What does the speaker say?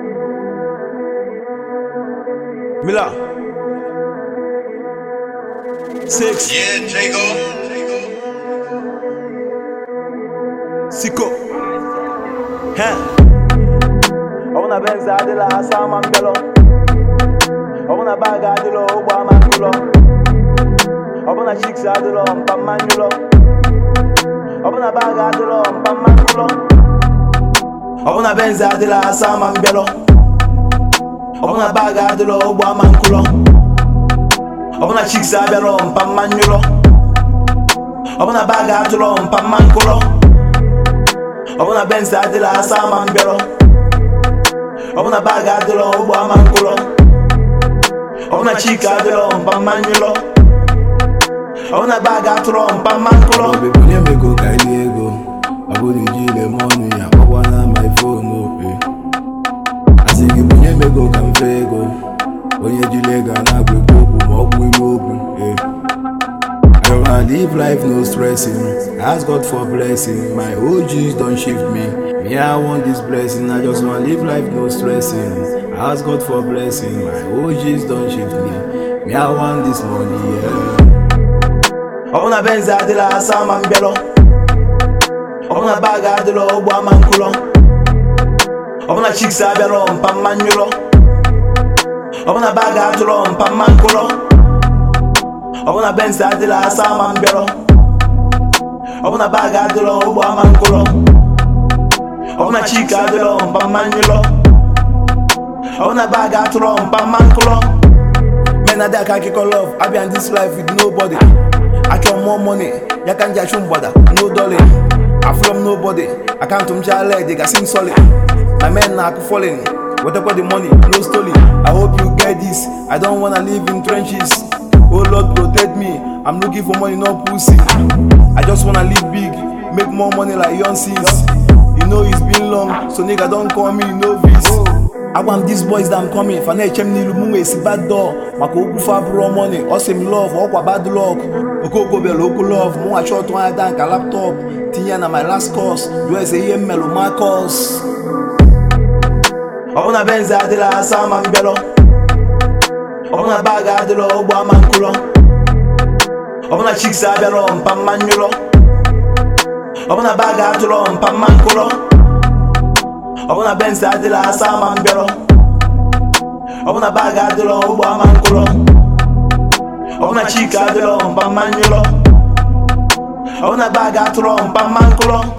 Miller. Six. Yeah, Jago. Siko. Ha. Ọbụna benz adịla asa ama mbịalọ ọbụna bag adịlọ ụgbọ ama nkụlọ ọbụna chiks adịlọ mpa mmanyụlọ ọbụna bag adịlọ mpa mmankụlọ ọbụna benz adịla asa ama mbịalọ ọbụna bag adịlọ ụgbọ ama nkụlọ ọbụna chiks abịalọ mpa mmanyụlọ ọbụna bag adịlọ mpa mmankụlọ ọbụna benz adịla asa ama mbịalọ ọbụna bag adịlọ ụgbọ ama nkụlọ ọbụna chika adịlọ mpa mmanyụlọ ọbụna bag atụrọ mpa mmankụlọ Obi bunye m ego ka ili ego ọ bụrụ iji ile m ọnụ ya akpọkwana my phone ope asị gị bunye m ego ka m fee ego onye jiri ego a na-agwa ekwu okwu ma ọ kwụ ilu okwu eh. I wanna live life no stressing ask God for blessing my OGs don shift me me I want this blessing I just wanna live life no stressing ask God for blessing my OGs don shift me me I want this money yeah. ọbụna benz adịla asa ama mbịalọ ọbụna bag adịlọ ụgbọ ama nkụlọ ọbụna chiks abịalọ mpa mmanyụlọ ọbụna bag atụlọ mpa mmankụlọ ọbụna benz adịla asa ama mbịalọ ọbụna bag adịlọ ụgbọ ama nkụlọ ọbụna chik adịlọ mpa mmanyụlọ ọbụna bag atụlọ mpa mmankụlọ men adị aka akịkọ love abịa in this life with nobody achọ more money ya ka m ji achụ mgbada no dolly afrom nobody akaụntụ m jala dị gasị m solid my men na akụ falling wetakwa the money no story i hope you get this i don't wanna live in trenches oh lord protect me i'm looking for money no pussy i just wanna live big make more money like young sis you know it's been long so nigga don call me novice agwa m these boys that I'm coming fa na-eche m n'ilu mụ esi bad door maka okwu fa bụrụ money ọ sị m love ọkwa bad luck okoko bịara okwu love mụ nwachi ọtụ anya daa nka laptop tinye ya na my last course jụọ ese ihe m melụ Marcus ọbụna benz adịla asa ama mbịalọ ọbụna bag adịlọ ụgbọ ama nkụlọ ọbụna chiks abịalọ mpa mmanyụlọ ọbụna bag atụlọ mpa mmankụlọ ọbụna benz adịla asa ama mbịalọ ọbụna bag adịlọ ụgbọ ama nkụlọ ọbụna chika adịlọ mpa mmanyụlọ ọbụna bag atụlọ mpa mmankụlọ